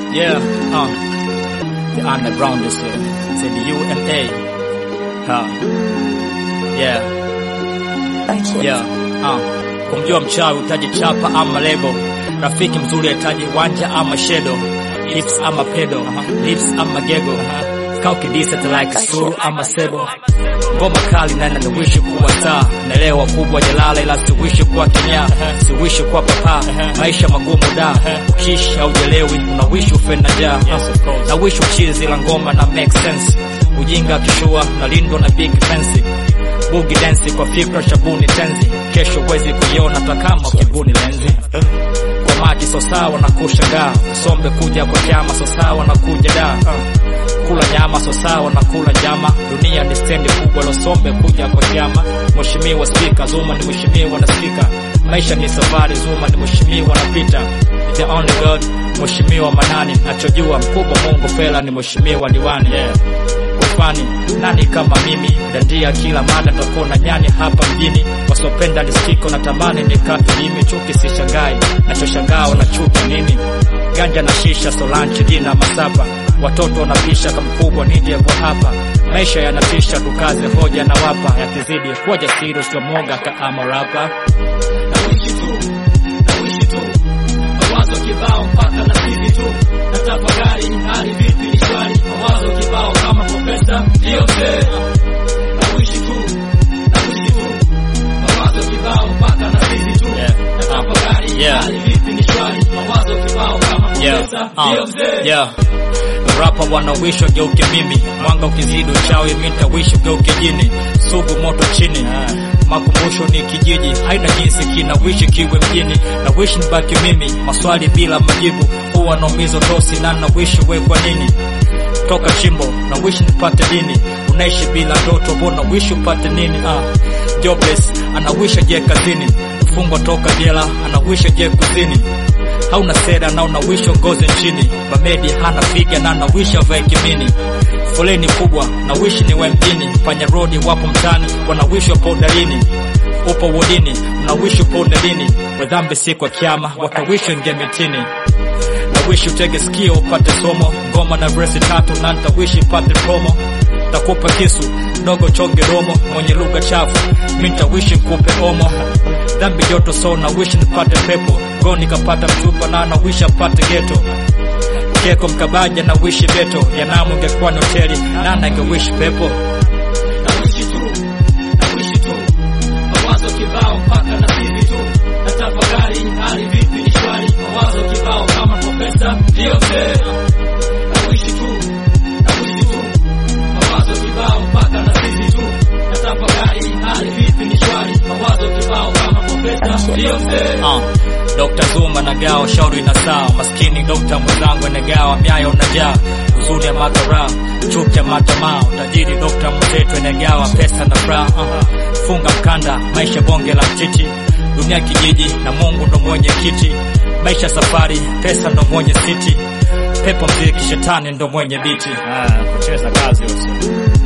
Yeah, uh, the underground is here. It's in the UNA. Huh. Yeah, Okay. yeah, uh. Kumjua mchawi utaji chapa ama lebo, rafiki mzuri ataji wanja ama shedo, hips ama pedo, lips ama gego, kaukidisa like suru ama sebo ngoma kali na nawishi kuwa star naelewa kubwa jalala ila siwishi kuwa kinya siwishi kuwa papa maisha magumu da ukishi haujelewi unawishi ufe na jaa na wishi uchizi la ngoma na make sense ujinga kishua nalindwa na big fence bugi dance kwa fikra shabuni tenzi kesho wezi kuiona takama ukibuni lenzi kwa maji so sawa na kushangaa sombe kuja kwa jama so sawa na kuja da kula nyama so sawa na kula nyama dunia ni stendi kubwa losombe kuja kwa jama mheshimiwa spika zuma ni mheshimiwa na spika maisha ni safari zuma ni mheshimiwa na pita the only god mheshimiwa manani nachojua mkubwa mungu fela ni mheshimiwa diwani yeah ufani nani kama mimi dandia kila mada takona nyani hapa mjini wasopenda liskiko na tamani nikate mimi chuki sishangai nachoshangaa na chuki nini ganja na shisha solanchi jina masapa watoto wanapisha kamkubwa nije kwa hapa maisha yanatisha tukaze hoja na wapa yakizidi kuwa jasiri usiomoga kaama rapa nawishi tu nawishi tu mawazo kibao mpaka na sivi tu natafakari hali vipi ni shwari mawazo kibao kama profesa ndio mzee nawishi tu nawishi tu mawazo kibao mpaka na sivi tu natafakari Yeah. hali vipi ni shwari mawazo kibao kama profesa ndio mzee yeah rapa wanawishi wageuke mimi mwanga ukizidi uchawi mitawishi ugeuke jini sugu moto chini makumbusho ni kijiji haina jinsi kinawishi kiwe mjini na wishi nibaki mimi maswali bila majibu huwa naumizo tosi na nawishi we kwa nini toka chimbo na wishi nipate dini unaishi bila ndoto bona wishi upate nini ah. jobless anawisha je kazini mfungwa toka jela anawisha je kuzini hauna sera na unawisha ngozi nchini bamedi hana figa na anawisha vae kimini foleni kubwa na wishi ni we mjini fanya rodi wapo mtani wanawishi wapo dalini upo wodini unawishi upo dalini wedhambi si kwa kiama watawishi nge mitini nawishi utege sikio upate somo ngoma na vresi tatu na ntawishi pate promo takupa kisu dogo chonge domo mwenye lugha chafu mi ntawishi nkupe omo dhambi joto so nawishi nipate pepo go nikapata mchupa na nawishi apate geto keko mkabaja na wishi beto yanamu ingekuwa ni hoteli nana ingewishi pepo nawishi tu nawishi tu mawazo kibao mpaka na sivi tu natafakari hali vipi ni shwari mawazo kibao kama profesa ndio mzee nawishi tu nawishi tu mawazo kibao mpaka na sivi tu natafakari hali vipi ni shwari mawazo kibao kama profesa ndio mzee uh. Dr. Zuma nagawa shauri na sawa maskini Dr. mwenzangu anagawa myayo najaa uzuri ya makara chuki ya matamaa utajiri Dr. mwenzetu anagawa pesa na furaha uh. funga mkanda maisha bonge la mchichi dunia kijiji na Mungu ndo mwenye kiti maisha safari pesa ndo mwenye siti pepo mziki shetani ndo mwenye biti Ah, kucheza kazi usio.